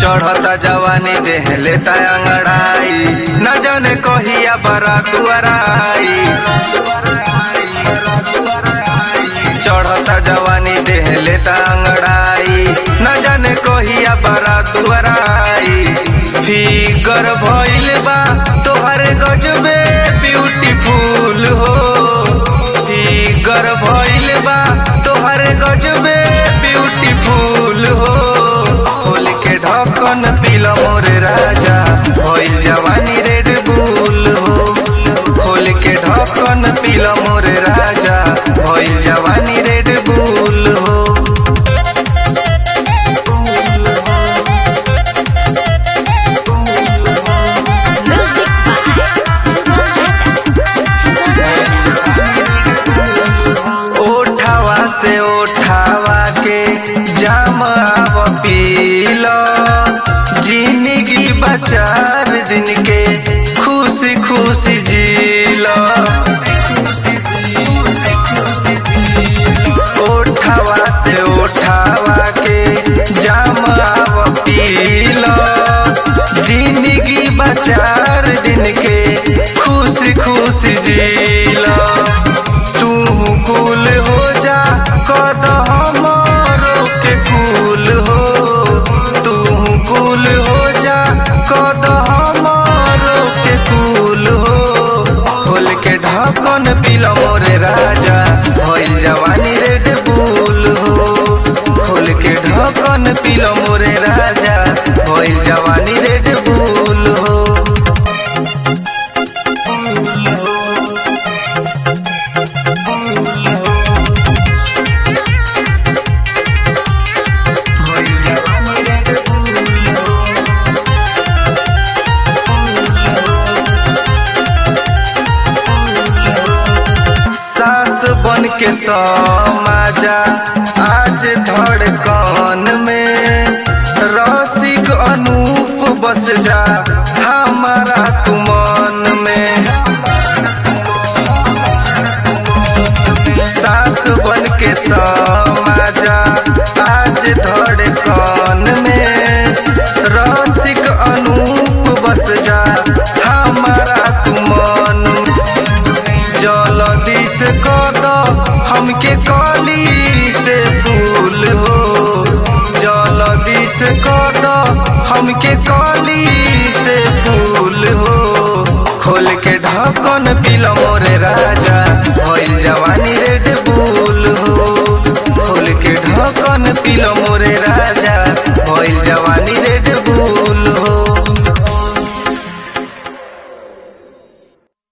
चढ़ता जवानी देह लेता अंगड़ाई न जाने कहिया बारात आई चढ़ता जवानी देह लेता अंगड़ाई न जाने कहिया बारात आई फिगर भइल बा तोहर गजबे ब्यूटीफुल हो फिगर भइल बा तोहर गजबे ब्यूटीफुल हो खोल के ढक्कन पीला मोरे राजा भइल जवानी रेड बुल हो खोल के ढक्कन पीला मोरे राजा भइल जवानी रेड बुल हो Music by Sugam Raja. Sugam Raja. ओठावा से ओठावा के जाम आव पीलो जिंदगी बचार दिन के खुशी खुशी जीलो ओठावा से ओठावा के जाम आव पीलो जिंदगी बचार दिन के खुशी खुशी जीलो तू कुल हो जा कद हमरो के कुल हो तू कुल हो जा कद हमरो के कुल हो खोल के ढक्कन पीला मोरे राजा भइल जवानी रेड बुल हो खोल के ढक्कन पीला मोरे राजा भइल जवानी रेड बुल हो भइल जवानी रेड बुल हो सास बन के समाजा आज धड़कन में रसिक अनूप बस जा हमारा तुमन में सास बन के समाजा आज धड़कन में रसिक अनूप बस जा हमारा तुमन जलदी से कद हमके कली से फूल हो जलदी से कद हमके कली से फूल हो खोल के ढक्कन पीलम